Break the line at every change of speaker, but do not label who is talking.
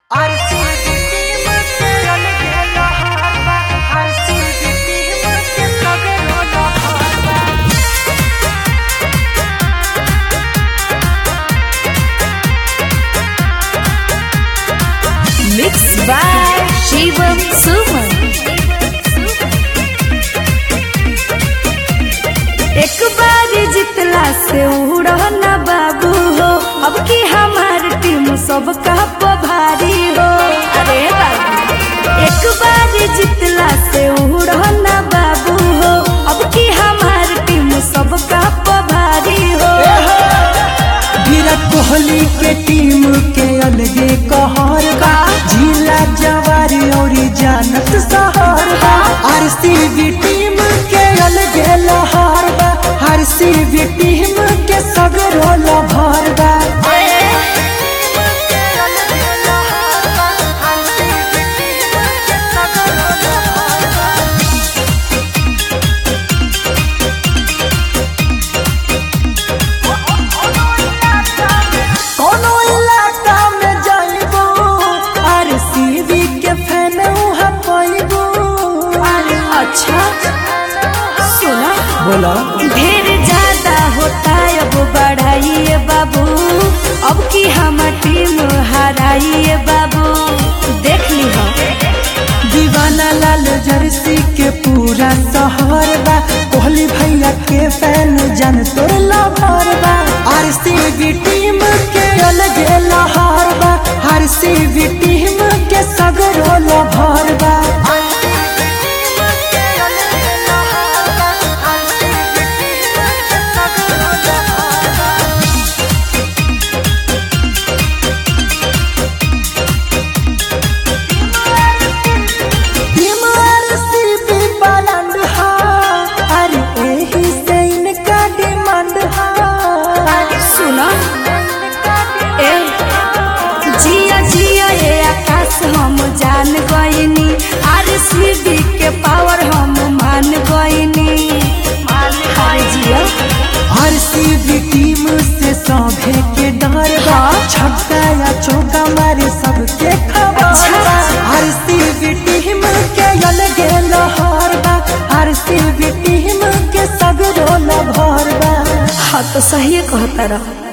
Mixed by Shivam Suman. एक बार जितला से उड़ न बाबू हो अब की हमार टीम सबका भारी हो अरे बाबू एक बार जितला से उड़ न बाबू हो अब की हमार टीम सबका भारी हो
विराट कोहली के टीम के अलगे कहर बा जिला जवारी और जानत सहर बा आरसीबी टीम के अलगे लहर बा आरसीबी टीम के सगरो लभर बा कोनो इलाका में जाइबो आरसीबी के फैन उहाँ पाइबो
अच्छा सुना
बोला
ढेर ज्यादा होता है अब बढ़ाइए बाबू अब की हम टीम हराइए बाबू देख ली हो
दीवाना लाल जर्सी के पूरा शहर बा कोहली भैया के फैन जन तोर लभर बा आरसीबी टीम के अलगे लहर बा आरसीबी टीम के सगरो लभर बा टीम आरसीबी बालंड हा अरे एही से इनका डिमांड हा
सुना ए जिया जिया ये आकाश हम जान गईनी आर के पावर हम मान गईनी अरे जिया
आरसीबी टीम से सौभे के डर बा छक्का या चौका मारे सबके खबर बा आरसीबी टीम के अलगे लहर बा आरसीबी टीम के सगरो लभर बा
हाँ तो सही कहता रहा